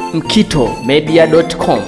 mkitomedia.com.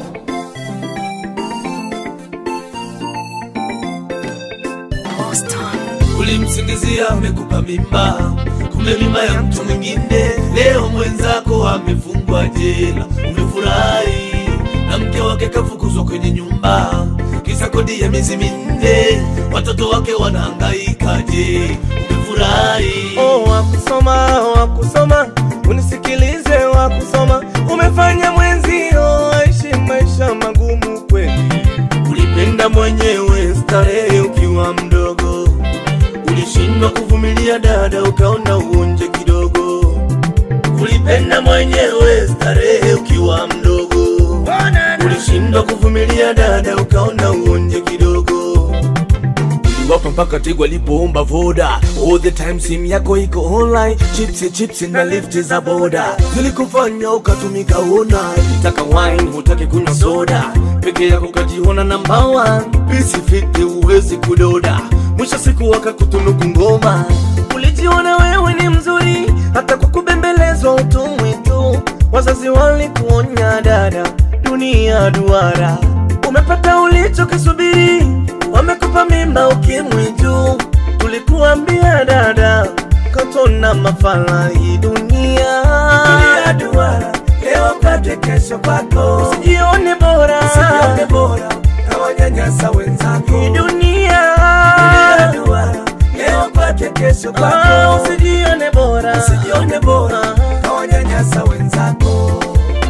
Ulimsingizia amekupa mimba, kumbe mimba ya mtu mwingine. Leo mwenzako amefungwa jela, umefurahi na mke wake kafukuzwa kwenye nyumba, kisa kodi ya miezi minne, watoto wake wanahangaika. Je, umefurahi? Oh, wakusoma wakusoma, unisikilize wakusoma, umefanya mwenzio aishi maisha magumu kweli. Ulipenda mwenyewe starehe ukiwa mdogo, ulishindwa kuvumilia dada, ukaona uonje kidogo. Ulipenda mwenyewe starehe ukiwa mdogo, ulishindwa kuvumilia dada, ukaona uonje kidogo wapa mpaka tigo alipoomba voda all the time simu yako iko online chipsi chipsi na lifti za boda zilikufanya ukatumika una itaka wine hutaki kunywa soda peke yako ukajiona namba one pisi fiti huwezi kudoda mwisho siku wakakutunuku ngoma ulijiona wewe ni mzuri hata kwa kubembelezwa utumwi tu wazazi walikuonya dada dunia duara umepata ulichokisubiri wamekupa mimba ukimwi juu tulikuambia dada katona mafala hii dunia Dunia duara, leo pate kesho kwako, usijione bora usijione bora kawanyanyasa wenzako. hii dunia Dunia duara, leo pate kesho Ah, kwako, usijione bora usijione bora kawanyanyasa wenzako.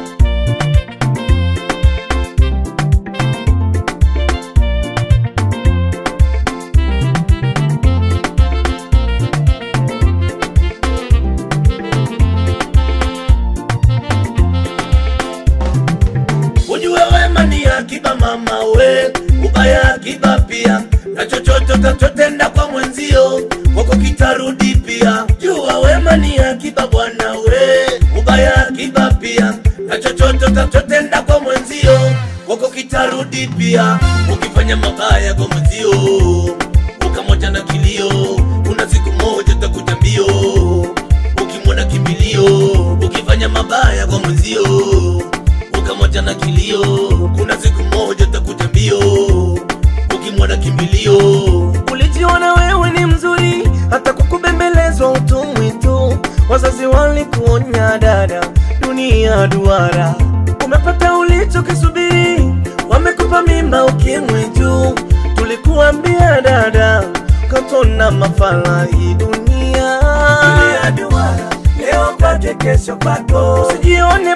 Ujue wema ni akiba mama we, ubaya akiba pia, na chochote utatotenda kwa mwenzio kwako kitarudi pia. Jua wema ni akiba bwana we, ubaya akiba pia, na chochote utatotenda kwa mwenzio kwako kitarudi pia. Ukifanya mabaya kwa mwenzio ukamoja na kilio, kuna siku moja utakuja mbio ukimwona kimbilio. Ukifanya mabaya kwa mwenzio ukamoja na kilio, kuna siku moja utakuja mbio ukimwona kimbilio. ulijiona wewe ni mzuri hata kwa kubembelezwa utumwi tu wazazi walikuonya dada dunia duara umepata ulichokisubiri wamekupa mimba ukimwi juu tulikuambia dada katona mafala hii dunia Dunia duara, leo pate kesho kwako, usijione